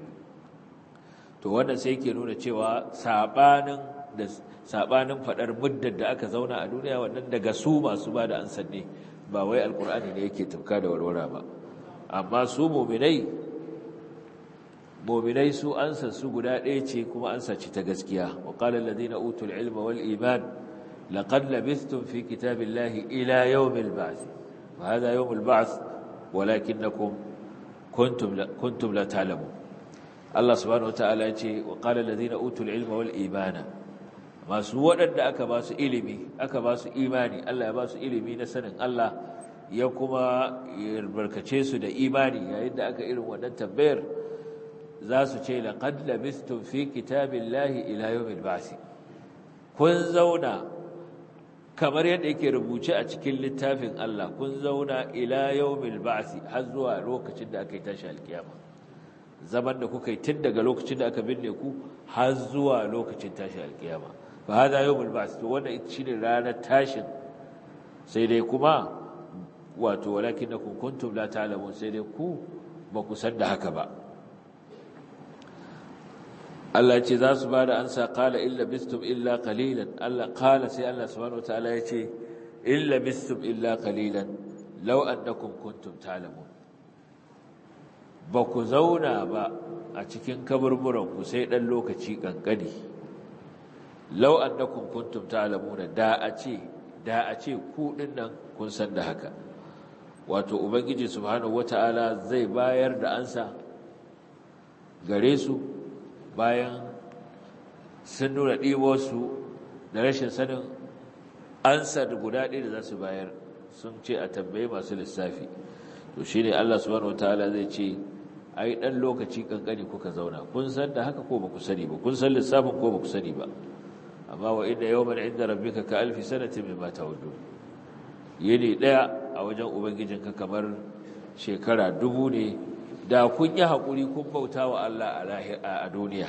to wannan sai ke nuna cewa sabanin da sabanin fadar muddar da aka zauna a duniya wannan daga su masu ba da ansan ne ba wai alkur'ani ne yake tafka da warwara ba amma su mu'minai mu'minai su ansa su guda ɗaya ce kuma ansa ce ta gaskiya wa qala alladhina utul ilma wal iman laqad labithtum fi kitabillahi ila yawmil ba'th wa hadha yawmul ba'th walakinnakum kuntum la kuntum la ta'lamun Allah subhanahu wataala ya ce wa qala alladhina utul ilma wal imana masu waɗanda aka ba su ilimi aka ba su imani Allah ya ba su ilimi na sanin Allah ya kuma barkace su da imani yayin da aka irin wannan tambayar za su ce laqad labistum fi kitabillahi ila yawmil ba'th kun zauna kamar yadda yake rubuce a cikin littafin Allah kun zauna ila yawmil ba'th har zuwa lokacin da aka yi tashi alkiyama zaman da kuka yi tun daga lokacin da aka binne ku har zuwa lokacin tashi alkiyama fa hada yawmul ba'th to wannan ita shine ranar tashin sai dai kuma wato walakinakum kuntum la ta'lamun sai dai ku ba ku san da haka ba Allah ya ce za su ba da ansa qala illa bistum illa qalilan Allah qala sai Allah subhanahu wataala ya ce illa bistum illa qalilan law annakum kuntum ta'lamun ba ku zauna ba a cikin kaburburan ku sai dan lokaci kankani law annakum kuntum ta'lamuna da a ce da a ce ku dinnan kun san da haka wato ubangiji subhanahu wataala zai bayar da ansa gare su bayan sun nuna ɗiwarsu da rashin sanin ansa da guda ɗaya da za su bayar sun ce a tambaye masu lissafi to shi ne Allah subhanahu wataala zai ce ai ɗan lokaci ƙanƙani kuka zauna kun san da haka ko ba ku sani ba kun san lissafin ko ba ku sani ba amma wa inda yawman inda rabbika ka alfi sanatin mimma ta'udun yini ɗaya a wajen ubangijinka kamar shekara dubu ne da kun yi haƙuri kun bauta wa Allah a duniya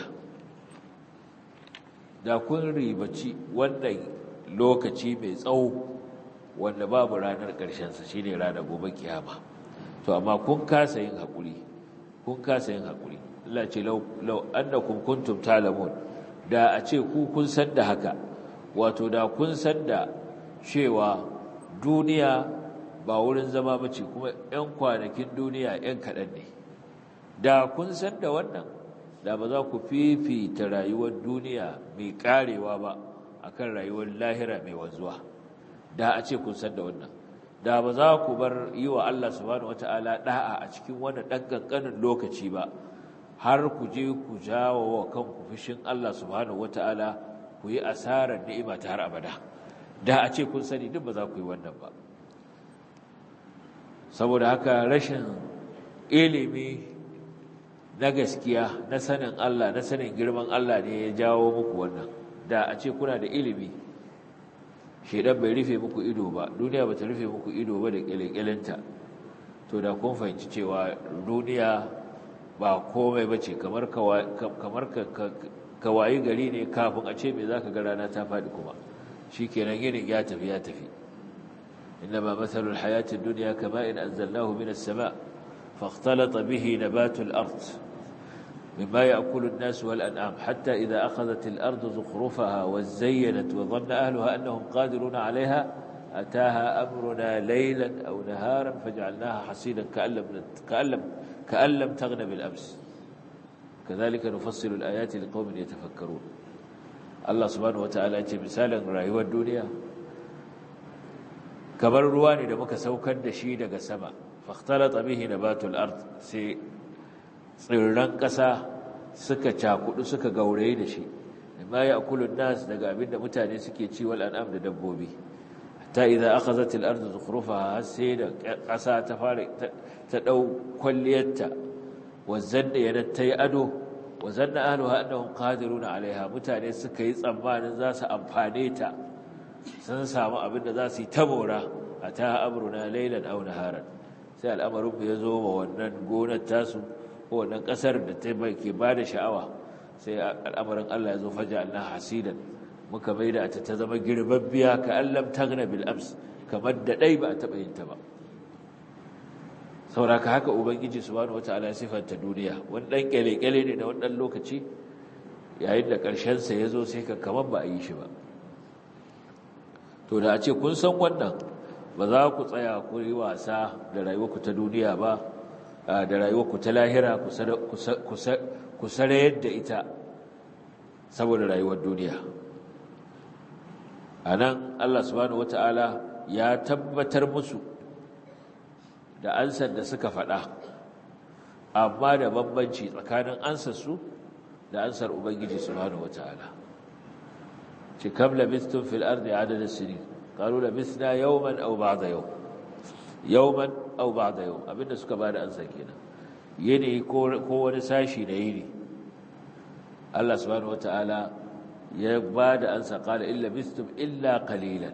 da kun ribaci wannan lokaci mai tsawo wanda babu ranar ƙarshensa shi ne ranar gobe kiyama to amma kun kasa yin haƙuri kun kasa yin haƙuri Allah ce lau annakum kuntum talamun da a ce ku kun san da haka wato da kun san da cewa duniya ba wurin zama bace kuma 'yan kwanakin duniya 'yan kaɗan ne da kun san da wannan da ba za ku fifita rayuwar duniya mai karewa ba akan rayuwar lahira mai wanzuwa da a ce kun san da wannan da ba za ku bar yi wa Allah subhanahu wata'ala da'a a cikin wannan ɗan ƙanƙanin lokaci ba har ku je ku jawo wa kanku fushin Allah subhanahu wata'ala ku yi asarar ni'ima ta har abada da a ce kun sani duk ba za ku yi wannan ba saboda haka rashin ilimi na gaskiya na sanin Allah na sanin girman Allah ne ya jawo muku wannan da a ce kuna da ilimi shedan bai rufe muku ido ba duniya bata rufe muku ido ba da kyalekyalenta to da kun fahimci cewa duniya ba komai bace kamar kamar kawayi gari ne kafin a ce me zaka ga rana ta faɗi kuma shikenan yinin ya tafi ya tafi إنما مثل الحياة الدنيا كماء أنزلناه من السماء فاختلط به نبات الأرض مما يأكل الناس والأنعام حتى إذا أخذت الأرض زخرفها وزينت وظن أهلها أنهم قادرون عليها أتاها أمرنا ليلا أو نهارا فجعلناها حصيدا كأن لم, كأن لم, كأن لم تغن بالأمس كذلك نفصل الآيات لقوم يتفكرون الله سبحانه وتعالى مثالا رأيوا الدنيا kamar ruwa ne da muka saukar da shi daga sama fakhtalata bihi nabatul ard sai tsirran ƙasa suka cakudu suka gauraye da shi ma ya akulun nas daga abinda mutane suke ci wal an'am da dabbobi ta idza akhazat al ardu zukhrufaha sai da ƙasa ta fara ta dau kwalliyarta wazanna yana tayi ado wazanna ahluha annahum qadiruna alaiha mutane suka yi tsammanin za su amfane ta sun samu abinda za su yi tabora ata amruna laylan aw naharan sai al'amarin ya zo wa wannan gonar tasu ko wannan kasar da ta ke ba da sha'awa sai al'amarin Allah ya zo faja Allah hasidan muka mai da ta zama girbabbiya ka allam tagna bil ams kamar da dai ba a taɓa yin ta ba sauraka haka ubangiji subhanahu wataala ya sifanta duniya wani dan kyale-kyale ne da wani dan lokaci yayin da ƙarshen sa ya zo sai ka kamar ba a yi shi ba to da a ce kun san wannan ba za ku tsaya ku yi wasa da rayuwarku ta duniya ba da rayuwarku ta lahira ku sarayar da ita saboda rayuwar duniya a nan Allah subhanahu wata'ala ya tabbatar musu da ansar da suka faɗa amma da bambanci tsakanin ansarsu da ansar Ubangiji subhanahu wata'ala ci kam labistun fil ardi adadin sinin قالوا لبثنا يوما أو بعض يوم يوما أو بعض يوم abinda suka bada ansa kenan yini ko wani sashi da yini Allah subhanahu wataala ya bada ansa qala illa bistum illa qalilan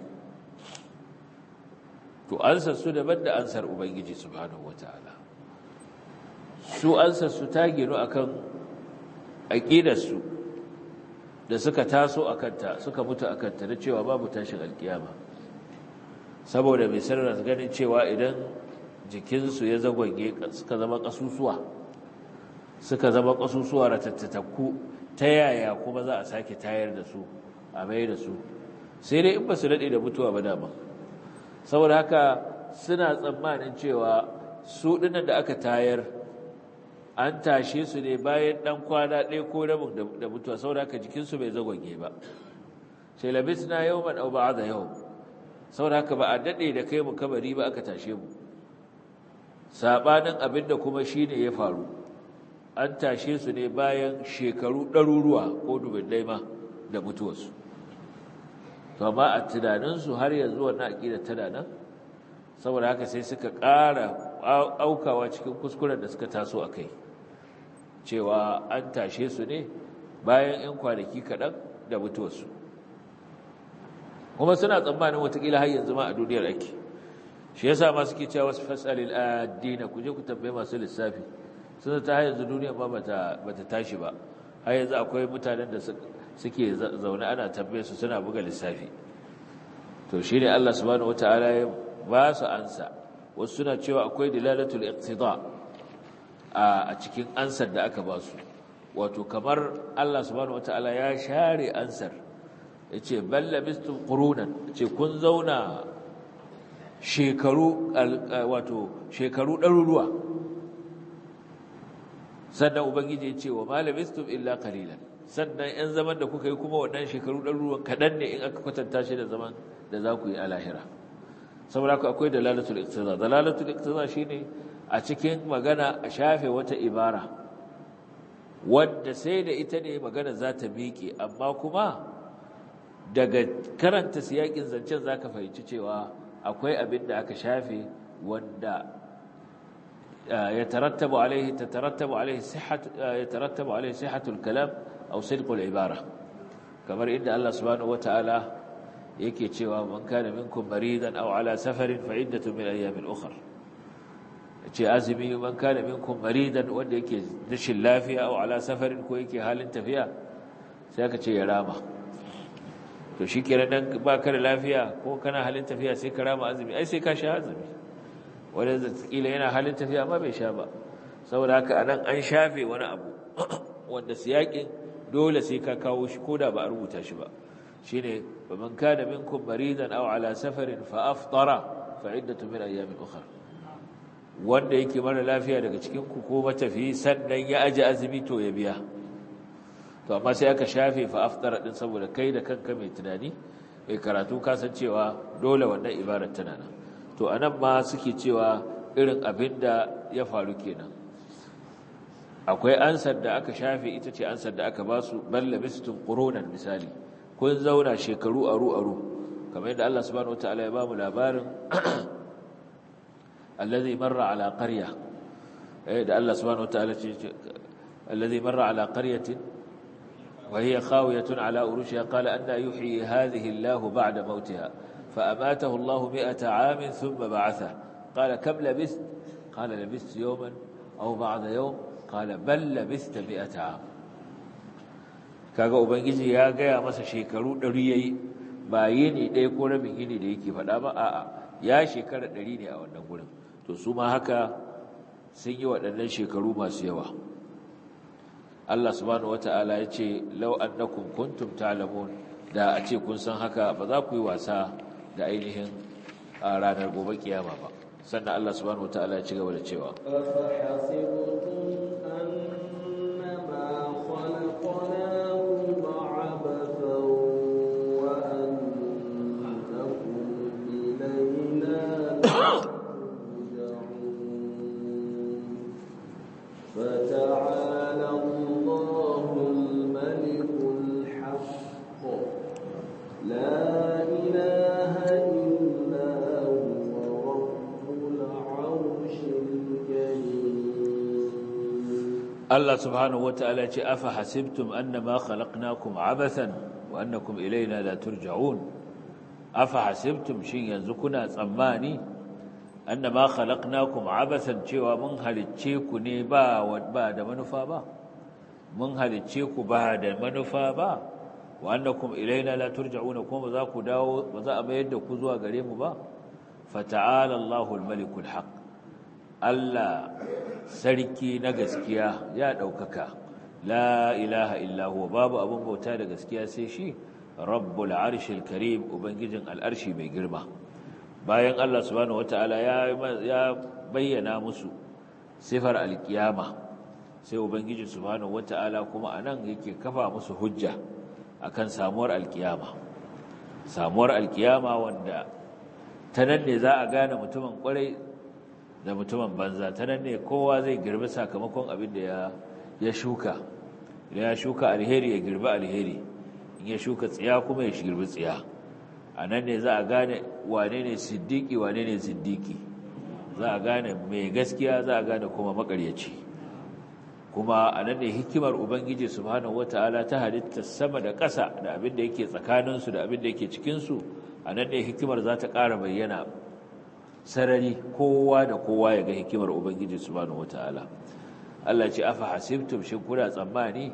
to ansa su daban da ansar ubangiji subhanahu wataala su ansar su ta gino akan aqidar su da suka taso akanta suka mutu akanta da cewa babu tashin alkiyama saboda mai sarrafa ganin cewa idan jikinsu ya zagwage suka zama kasusuwa suka zama kasusuwa ratattaku ta yaya kuma za a sake tayar da su a mai da su sai dai in ba su daɗe da mutuwa ba dama saboda haka suna tsammanin cewa su ɗinan da aka tayar an tashe su ne bayan ɗan kwana ɗaya ko rabin da mutuwa saboda haka jikinsu bai zagwage ba sai labis na yau man au ba'a da yau saboda haka ba a daɗe da kai mu kabari ba aka tashe mu saɓanin abin da kuma shi ne ya faru an tashe su ne bayan shekaru ɗaruruwa ko dubin ma da mutuwarsu to amma a tunaninsu har yanzu wannan aƙidar tana nan saboda haka sai suka ƙara aukawa cikin kuskuren da suka taso a kai cewa an tashe su ne bayan 'yan kwanaki kaɗan da mutuwarsu kuma suna tsammanin watakila har yanzu ma a duniyar ake shi yasa ma suke cewa wasu fasalil addina ku je ku tambaye masu lissafi suna ta yanzu duniya ba bata tashi ba har yanzu akwai mutanen da suke zaune ana tambaye su suna buga lissafi to shi ne Allah subhanahu wataala ya ba su ansa wasu suna cewa akwai dilalatul iqtida a cikin ansar da aka ba su wato kamar Allah subhanahu wataala ya share ansar yace balla bistum qurunan ce kun zauna shekaru wato shekaru ɗaruruwa sannan ubangiji ya ce wa malamistum illa qalilan sannan yan zaman da kuka yi kuma waɗannan shekaru ɗaruruwan kaɗan ne in aka kwatanta shi da zaman da za ku yi a lahira saboda haka akwai dalalatul iqtiza dalalatul iqtiza shine a cikin magana a shafe wata ibara wadda sai da ita ne magana za ta miƙe amma kuma daga karanta siyakin zancen zaka fahimci cewa akwai abin da aka shafe wanda يترتب عليه تترتب عليه صحة يترتب عليه صحة الكلام أو صدق العبارة كما إن الله سبحانه وتعالى yake cewa man kana minkum maridan aw ala safarin fa iddatu min ayamin ukhra yace azumi man kana minkum maridan wanda yake rashin lafiya aw ala safarin ko yake halin tafiya sai aka ce ya rama to shikenan dan baka da lafiya ko kana halin tafiya sai ka rama azumi ai sai ka sha azumi wanda kila yana halin tafiya amma bai sha ba saboda haka anan an shafe wani abu wanda siyakin dole sai ka kawo shi koda ba a rubuta shi ba shine faman kana minkum maridan aw ala safarin fa aftara fa iddatu min ayamin ukhra wanda yake mara lafiya daga cikin ku ko matafi sannan ya aje azumi to ya biya to amma sai aka shafe fa aftara din saboda kai da kanka mai tunani mai karatu kasancewa dole wannan ibarar tana nan to anan ma suke cewa irin abin da ya faru kenan akwai ansar da aka shafe ita ce ansar da aka ba su balla bistun ƙuronan misali kun zauna shekaru aru-aru kamar yadda Allah subhanahu wa ta'ala ya ba mu labarin allazi marra ala qarya da Allah subhanahu wa ta'ala ce allazi marra ala qaryatin wa hiya khawiyatun ala urushiha qala anna yuhyi hadhihi Allah ba'da mautiha fa amatahu Allah mi'ata 'amin thumma ba'atha qala kam labist qala labist yawman aw ba'da yawm qala bal labista mi'ata 'am kaga ubangiji ya gaya masa shekaru 100 yayi ba yini ɗaya ko rabin yini da yake faɗa ba a'a ya shekara 100 ne a wannan gurin to su ma haka sun yi waɗannan shekaru masu yawa Allah subhanahu wata'ala ya ce law annakum kuntum ta'lamun da a ce kun san haka ba za ku yi wasa da ainihin a ranar gobe kiyama ba sannan Allah subhanahu wata'ala ya ci gaba da cewa فتعالى الله الملك الحق لا إله إلا هو رب العرش الكريم Allah subhanahu wata'ala ya ce afa hasibtum annama khalaqnakum abathan wa annakum ilayna la turja'un afa hasibtum shin yanzu kuna tsammani annama khalaqnakum abathan cewa mun halicce ku ne ba ba da manufa ba mun halicce ku ba da manufa ba wa annakum ilayna la turja'un kuma za ku dawo ba za a mayar da ku zuwa gare mu ba fata'ala Allahul malikul haqq Allah sarki na gaskiya ya ɗaukaka la ilaha illahu babu abin bauta da gaskiya sai shi rabbul arshil karim ubangijin al'arshi mai girma bayan Allah subhanahu wataala ya bayyana musu sifar alkiyama sai ubangiji subhanahu wataala kuma anan yake kafa musu hujja akan samuwar alkiyama samuwar alkiyama wanda ta nan ne za a gane mutumin kwarai da mutumin banza ta nan ne kowa zai girbi sakamakon abin da ya shuka idan ya shuka alheri ya girbi alheri in ya shuka tsiya kuma ya girbi tsiya a nan ne za a gane wane ne siddiki wane ne siddiki za a gane mai gaskiya za a gane kuma makaryaci kuma a nan ne hikimar ubangiji subhanahu wata'ala ta halitta sama da ƙasa da abin da yake tsakaninsu da abin da yake cikinsu a nan ne hikimar za ta ƙara bayyana sarari kowa da kowa ya ga hikimar ubangiji subhanahu wataala Allah ce afa hasibtum shin kuna tsammani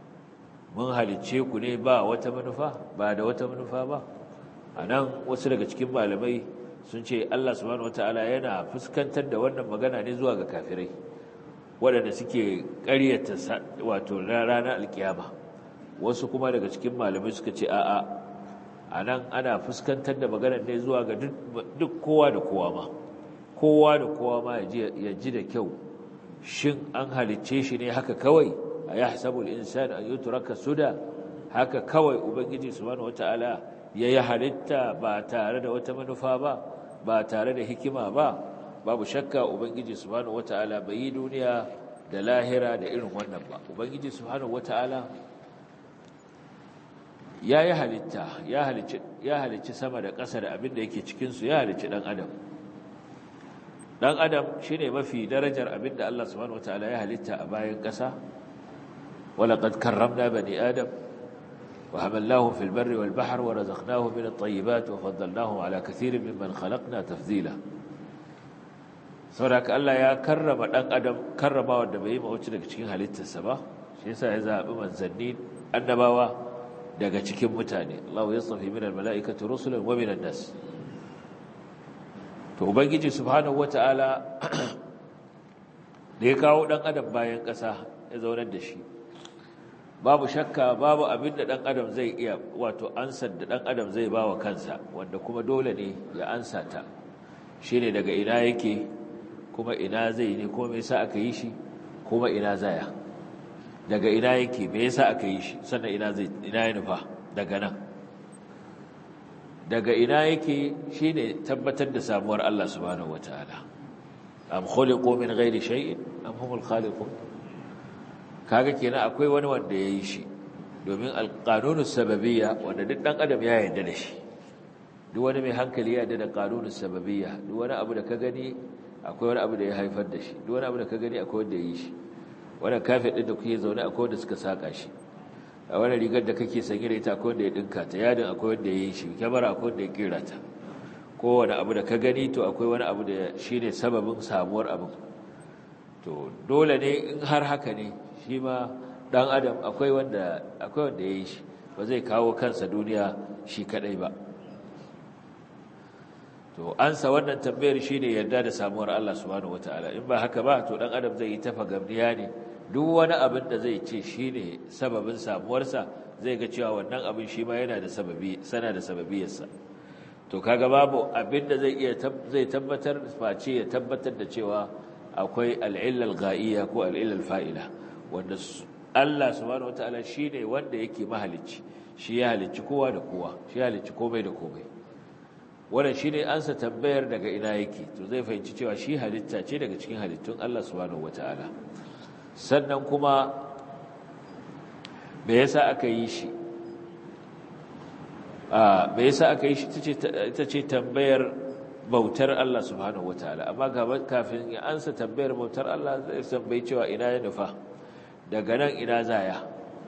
mun halicce ku ne ba wata manufa ba da wata manufa ba anan wasu daga cikin malamai sun ce Allah subhanahu wataala yana fuskantar da wannan magana ne zuwa ga kafirai waɗanda suke ƙaryata wato ranar alkiyama wasu kuma daga cikin malamai suka ce a'a a nan ana fuskantar da maganar ne zuwa ga duk kowa da kowa ma kowa da kowa ma ya ji da kyau shin an halicce shi ne haka kawai a ya hasabul insan an yi turaka suda haka kawai ubangiji subhanahu wata'ala ya yi halitta ba tare da wata manufa ba ba tare da hikima ba babu shakka ubangiji subhanahu wata'ala bai yi duniya da lahira da irin wannan ba ubangiji subhanahu wata'ala ya yi halitta ya halicci sama da ƙasa da abin da yake cikinsu ya halicci ɗan adam ɗan adam shi ne mafi darajar abin da Allah subhanahu wataala ya halitta a bayan ƙasa walaƙad karramna bani adam wa hamallahu fil barri wal bahr wa razaqnahu min at-tayyibat wa faddalnahum ala kathirin mimman khalaqna tafdila saboda Allah ya karrama ɗan adam karrama wanda bai yi mawuci daga cikin halittarsa ba shi yasa ya zaɓi manzanni annabawa daga cikin mutane Allah ya tsafi min almalaikati rusulan wa minan nas to ubangiji subhanahu wataala da ya kawo dan adam bayan ƙasa ya zaunar da shi babu shakka babu abin da dan adam zai iya wato ansar da dan adam zai bawa kansa wanda kuma dole ne ya ansa ta shine daga ina yake kuma ina zai ne kuma me yasa aka yi shi kuma ina zaya daga ina yake me yasa aka yi shi sannan ina zai ina ya nufa daga nan daga ina yake shine tabbatar da samuwar Allah subhanahu wataala am khuliqu min ghairi shay'in am humul khaliqun kaga kenan akwai wani wanda ya yi shi domin alƙanunin sababiyya wanda duk ɗan adam ya yarda da shi duk wani mai hankali ya yarda da ƙanunin sababiyya duk wani abu da ka gani akwai wani abu da ya haifar da shi duk wani abu da ka gani akwai wanda ya yi shi wannan kafin ɗin da kuke zaune akwai wanda suka saƙa shi a wani rigar da kake sanye da ita akwai wanda ya ɗinka ta yadin akwai wanda ya yi shi kyamara akwai wanda ya kera ta kowane abu da ka gani to akwai wani abu da shi ne sababin samuwar abin to dole ne in har haka ne shi ma ɗan adam akwai wanda ya yi shi ba zai kawo kansa duniya shi kaɗai ba to ansa wannan tambayar shi ne yarda da samuwar Allah subhanahu wataala in ba haka ba to ɗan adam zai yi tafa gamniya ne duk wani abin da zai ce shi ne sababin samuwarsa zai ga cewa wannan abin shi ma yana da sababi sana da sababiyarsa to kaga babu abin da zai iya zai tabbatar face ya tabbatar da cewa akwai al'illal ga'iyya ko al'illal fa'ila wanda Allah subhanahu wataala shine wanda yake mahalicci shi ya halicci kowa da kowa shi ya halicci komai da komai wannan shine ansa tambayar daga ina yake to zai fahimci cewa shi halitta ce daga cikin halittun Allah subhanahu wataala sannan kuma me yasa aka yi shi a me yasa aka yi shi ita ce tambayar bautar Allah subhanahu wataala amma kafin ya ansa tambayar bautar Allah zai tambayi cewa ina ya nufa daga nan ina zaya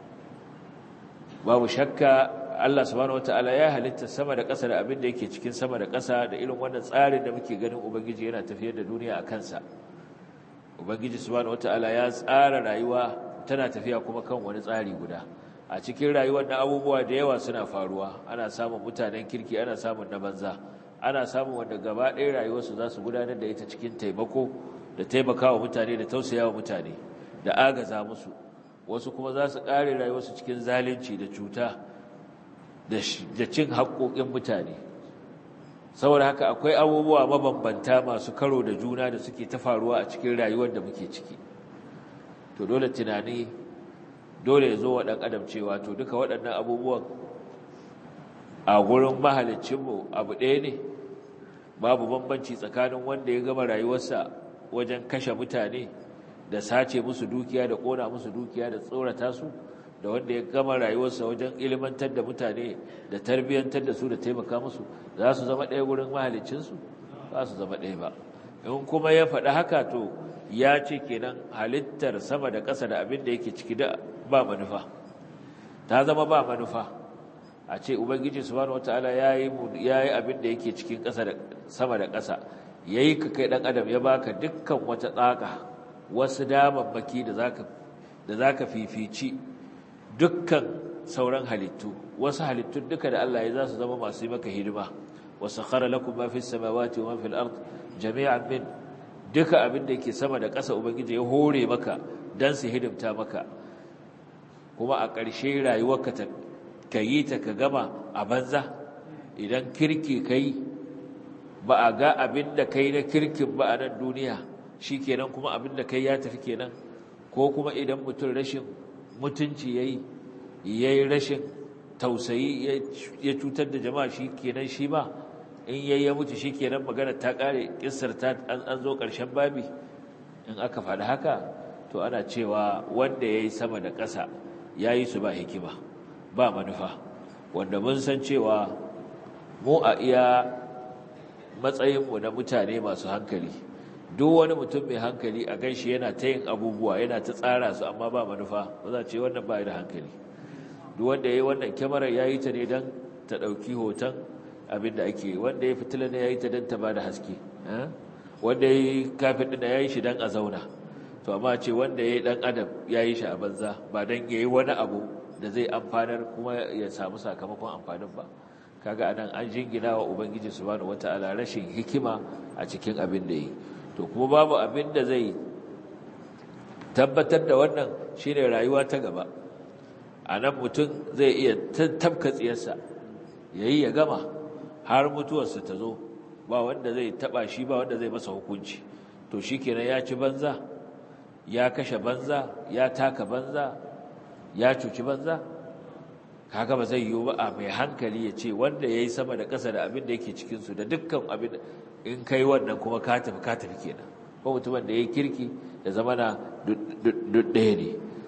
babu shakka Allah subhanahu wataala ya halitta sama da ƙasa da abin da yake cikin sama da ƙasa da irin wannan tsarin da muke ganin ubangiji yana tafiyar da duniya a kansa ubangiji subhanahu wataala ya tsara rayuwa tana tafiya kuma kan wani tsari guda a cikin rayuwar da abubuwa da yawa suna faruwa ana samun mutanen kirki ana samun na banza ana samun wanda gaba ɗaya rayuwarsu za su gudanar da ita cikin taimako da taimakawa mutane da tausayawa mutane da agaza musu wasu kuma za su ƙare rayuwarsu cikin zalunci da cuta da cin haƙoƙin mutane saboda haka akwai abubuwa mabambanta masu karo da juna da suke ta faruwa a cikin rayuwar da muke ciki to dole tunani dole ya zo wa ɗan adam cewa to duka waɗannan abubuwan a gurin mahalicinmu abu ɗaya ne babu bambanci tsakanin wanda ya gama rayuwarsa wajen kashe mutane da sace musu dukiya da ƙona musu dukiya da tsorata su da wanda ya gama rayuwarsa wajen ilimantar da mutane da tarbiyyantar da su da taimaka musu za su zama ɗaya gurin mahalicinsu ba su zama ɗaya ba in kuma ya faɗi haka to ya ce kenan halittar sama da ƙasa da abin da yake ciki da ba manufa ta zama ba manufa a ce ubangiji subhanahu wataala yayi yayi abin da yake cikin ƙasa da sama da ƙasa yayi ka kai dan adam ya baka dukkan wata tsaka wasu damammaki da zaka da zaka fifici dukkan sauran halittu wasu halittun duka da Allah ya za su zama masu yi maka hidima wasakhara lakum ma fis samawati wa ma fil ard jami'an min duka abin da yake sama da ƙasa ubangiji ya hore maka dan su hidimta maka kuma a ƙarshe rayuwarka ta ka yi ta ka gama a banza idan kirki kai ba a ga abin da kai na kirkin ba a nan duniya shi kenan kuma abin da kai ya tafi kenan ko kuma idan mutum rashin mutunci ya yi ya yi rashin tausayi ya cutar da jama'a shi kenan shi ma in ya ya mutu shi kenan magana ta ƙare ƙisar ta an zo ƙarshen babi in aka faɗi haka to ana cewa wanda ya yi sama da ƙasa ya yi su ba hikima ba manufa wanda mun san cewa mu a iya matsayinmu na mutane masu hankali duk wani mutum mai hankali a ganshi yana ta yin abubuwa yana ta tsara su amma ba manufa ba za ce wannan ba da hankali duk wanda ya yi wannan kyamarar ya yi ta ne don ta ɗauki hoton abin da ake wanda ya fitila ne ya yi ta don ta ba da haske wanda ya yi kafin ɗina ya yi shi don a zauna to amma ce wanda ya yi ɗan adam ya yi shi a banza ba don ya yi wani abu da zai amfanar kuma ya samu sakamakon amfanin ba kaga anan an jingina wa ubangiji subhanahu wataala rashin hikima a cikin abin da yi to kuma babu abin da zai tabbatar da wannan shine rayuwa ta gaba anan mutum zai iya tabka tsiyarsa yayi ya gama har mutuwarsa ta zo ba wanda zai taba shi ba wanda zai masa hukunci to shikenan ya ci banza ya kashe banza ya taka banza ya cuci banza kaga ba zai yiwu ba a mai hankali ya ce wanda ya yi sama da ƙasa da abin da yake cikinsu da dukkan abin in kai wannan kuma ka tafi ka tafi kenan ko mutumin da ya yi kirki da zama na ɗaya ne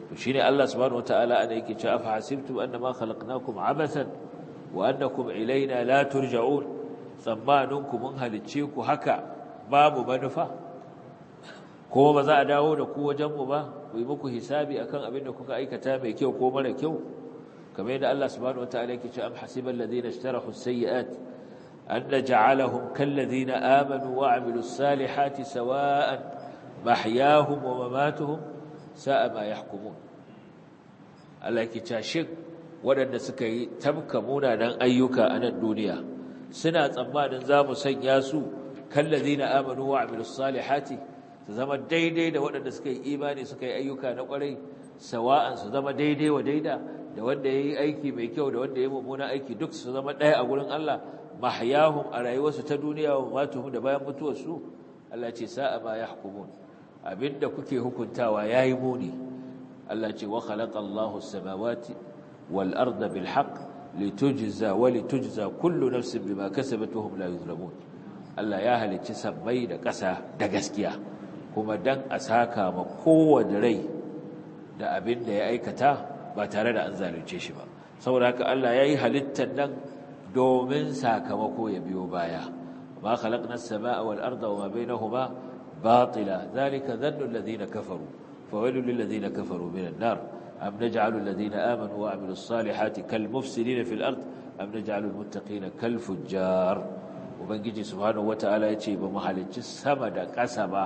to shine Allah subhanahu wataala ana yake cewa afa hasibtum annama khalaqnakum abathan wa annakum ilaina la turja'un tsammaninku mun halicce ku haka babu manufa kuma ba za a dawo da ku wajenmu ba ku yi muku hisabi akan abin da kuka aikata mai kyau ko mara kyau kamar yadda Allah subhanahu wataala yake cewa am hasibal ladina ishtarahu as-sayyi'at an naj'alahum kal ladina amanu wa 'amilus salihati sawa'an mahyahum wa mamatuhum sa'a ma yahkumun Allah yake cewa shin waɗanda suka yi tabka munanan ayyuka a nan duniya suna tsammanin za mu sanya su kallazi na amanu wa amilus salihati su zama daidai da waɗanda suka yi imani suka yi ayyuka na ƙwarai sawa'an su zama daidai wa daida da wanda ya yi aiki mai kyau da wanda ya yi mummunan aiki duk su zama ɗaya a gurin Allah mahyahum a rayuwarsu ta duniya wa matuhum da bayan mutuwarsu Allah ce sa'a ma yahkumun abinda kuke hukuntawa yayi muni Allah ce wa khalaqa Allahu as-samawati wal arda bil haqq litujza wa litujza kullu nafsin bima kasabat wa hum la yuzlamun Allah ya halicci sabbai da ƙasa da gaskiya kuma dan a saka ma kowanne rai da abin da ya aikata ba tare da an zalunce shi ba saboda haka Allah yayi halittar nan domin sakamako ya biyo baya ma khalaqna as-samaa wal arda wa ma bainahuma batila dhalika dhannu alladhina kafaru fawailul lil ladhina kafaru minan nar أم نجعل الذين آمنوا وعملوا الصالحات كالمفسدين في الأرض أم نجعل المتقين كالفجار وبنجي سبحانه وتعالى يتي بمحلج السمد قسبا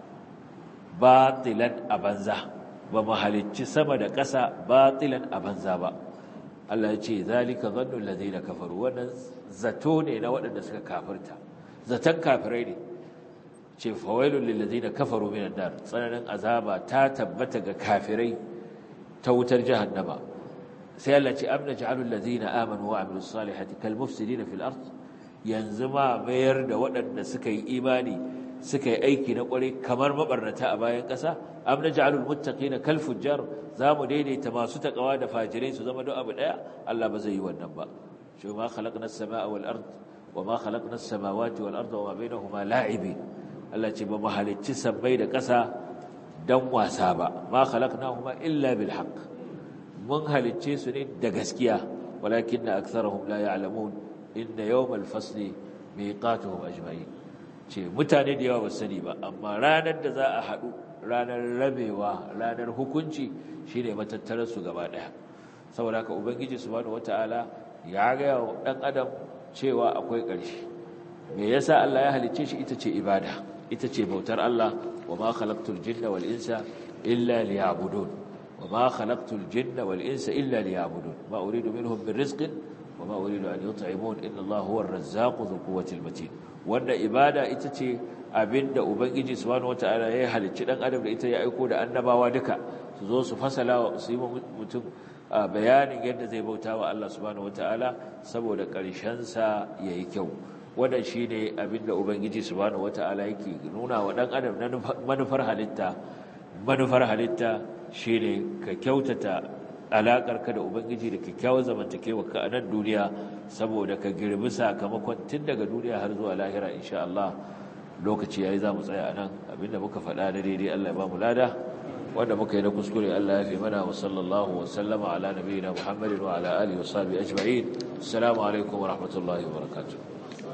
باطلا أبنزا بمحلج السمد قسا باطلا أبنزا با الله يتي ذلك ظن الذين كفروا وانا زتوني نوانا نسك كافرتا زتن كافرين ce fawailul lil ladina kafaru minan nar tsananin azaba ta tabbata ga kafirai ta wutar jahannama sai Allah ce amna ja'alul ladina amanu wa amilus salihati kal mufsidina fil ard yanzu ma mayar da waɗanda suka yi imani suka yi aiki na ƙwarai kamar mabarnata a bayan ƙasa amna ja'alul muttaqina kal fujjar zamu daidaita masu takawa da fajirai su zama duk abu daya Allah ba zai yi wannan ba shi ma khalaqna as-samaa wal ard wa ma khalaqna as-samawati wal arda wa ma bainahuma la'ibin Allah ce ba mu halicci sabbai da ƙasa dan wasa ba ma khalaqnahuma illa bil haqq mun halicce su ne da gaskiya walakinna aktharuhum la ya'lamun inna yawmal fasli miqatuhum ajma'in ce mutane da yawa ba sani ba amma ranar da za a haɗu ranar rabewa ranar hukunci shine matattarar su gaba ɗaya saboda haka ubangiji subhanahu wataala ya ga wa dan adam cewa akwai ƙarshe me yasa Allah ya halicce shi ita ce ibada ita ce bautar Allah wa ma khalaqtul jinna wal insa illa liya'budun wa ma khalaqtul jinna wal insa illa liya'budun ma uridu minhum min rizqin wa ma uridu an yut'imun inna Allah huwa ar-razzaqu dhul quwwati matin wanda ibada ita ce abinda ubangiji subhanahu wataala ya halicci dan adam da ita ya aiko da annabawa duka su zo su fasala su yi mutum bayanin yadda zai bauta wa Allah subhanahu wataala saboda ƙarshen sa yayi kyau wannan shine abinda ubangiji subhanahu wataala yake nuna wa dan adam na manufar halitta manufar halitta shine ka kyautata alaƙarka da ubangiji da kyakkyawar zamantakewa ka a nan duniya saboda ka girbi sakamakon tun daga duniya har zuwa lahira insha Allah lokaci yayi za mu tsaya a nan abinda muka faɗa da daidai Allah ya ba mu lada wanda muka yi na kuskure Allah ya fi mana wa sallallahu wa sallama ala nabiyina Muhammadin wa ala alihi wa sahbihi ajma'in assalamu alaikum wa rahmatullahi wa barakatuh